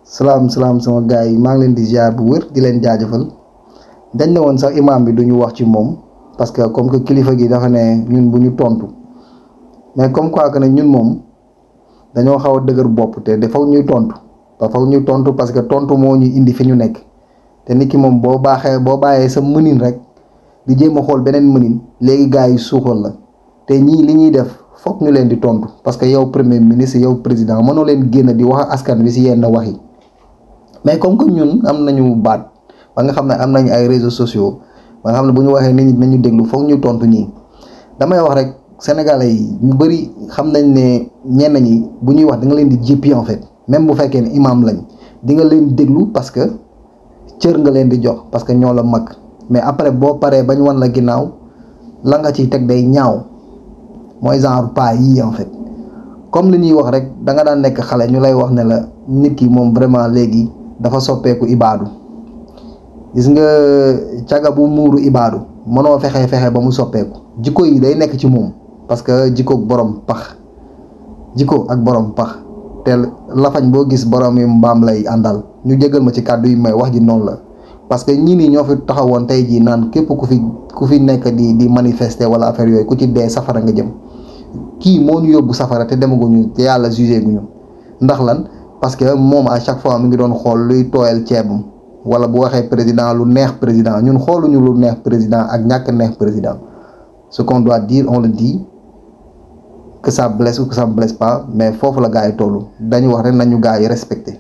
salaam salaam sama gars yi maa ngi leen di ziar bu wër di leen jaajëfal dañ ne woon sax imaam bi duñu wax ci moom parce que comme que kilifa gi dafa ne ñun bu ñu tontu mais comme quoi que ne ñun moom dañoo xaw a dëgër bopp te de foog ñuy tontu te foog ñuy tontu parce que tontu moo ñu indi fi ñu nekk te nit ki moom boo baaxee boo bàyyee sa mënin rek di jéem a xool beneen mënin léegi gars yi suuxal la te ñii li ñuy def foog ñu leen di tontu parce que yow premier ministre yow président mënoo leen génn di wax askan wi si yenn wax yi mais comme que ñun am nañu baat ba nga xam ne am nañu ay réseaux sociaux ba nga xam ne bu ñu waxee nit ñi nañu déglu foog ñu tontu ñii damay wax rek sénégalais yi ñu bëri xam nañ ne ñenn ñi bu ñuy wax da nga leen di jéppi en fait même bu fekkee ne imam lañ di nga leen déglu parce que cër nga leen di jox parce que ñoo la mag mais après boo paree bañ wan la ginnaaw la nga ciy teg day ñaaw mooy genre pas yii en fait comme li ñuy wax rek da nga daan nekk xale ñu lay wax ne la nit ki moom vraiment léegi dafa soppeeku ibaadu gis nga caga bu muuru ibaadu mënoo fexe fexe ba mu soppeeku jikko yi day nekk ci moom parce que jikko borom pax jikko ak borom pax te lafañ boo gis borom yi mbaam lay àndal ñu jégal ma ci kàddu yi may wax ji noonu la parce que ñii nii ñoo fi taxawoon tey jii naan képp ku fi ku fi nekk di di manifester wala affaire yooyu ku ci dee safara nga jëm kii moo ñu yóbbu safara te demaguñu te yàlla jugé guñu ndax lan parce que moom à chaque fois mi ngi doon xool luy tooyal ceebam wala bu waxee président lu neex président ñun xooluñu lu neex président ak ñàkk neex président ce qu'on doit dire on le dit que ça blesse ou que ça blesse pas mais foofu la gars yi tollu dañu wax rek nañu gars yi respecté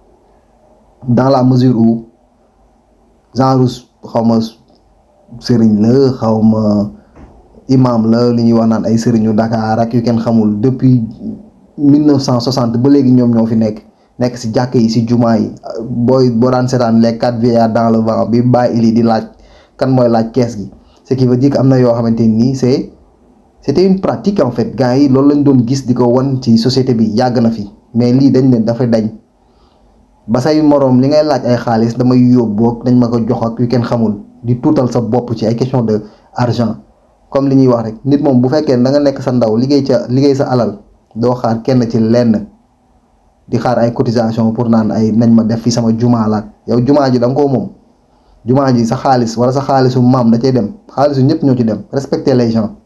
dans la mesure où genre xaw ma sëriñ la xaw ma imam la li ñuy wax naan ay sëriñu Dakar ak yu kenn xamul depuis 1960 ba léegi ñoom ñoo fi nekk nekk si jàkk yi si jumaa yi booy boo daan seetaan les quatre vieillards dans le vent bi bàyyi ili di laaj kan mooy laaj kees gi ce qui veut dire que am na yoo xamante nii c'est c'était une pratique en fait gars yi loolu lañ doon gis di ko wan ci société bi yàgg na fi mais lii dañ ne dafa dañ ba say moroom li ngay laaj ay xaalis damay yóbboog dañ ma ko jox ak yu kenn xamul di tuutal sa bopp ci ay question de argent comme li ñuy wax rek nit moom bu fekkee da nga nekk sa ndaw liggéey ca liggéey sa alal doo xaar kenn ci lenn di xaar ay cotisation pour naan ay nañ ma def fi sama jumaa laat yow jumaa ji da nga koo moom jumaa ji sa xaalis wala sa xaalisu maam da cay dem xaalisu ñëpp ñoo ci dem respecter les gens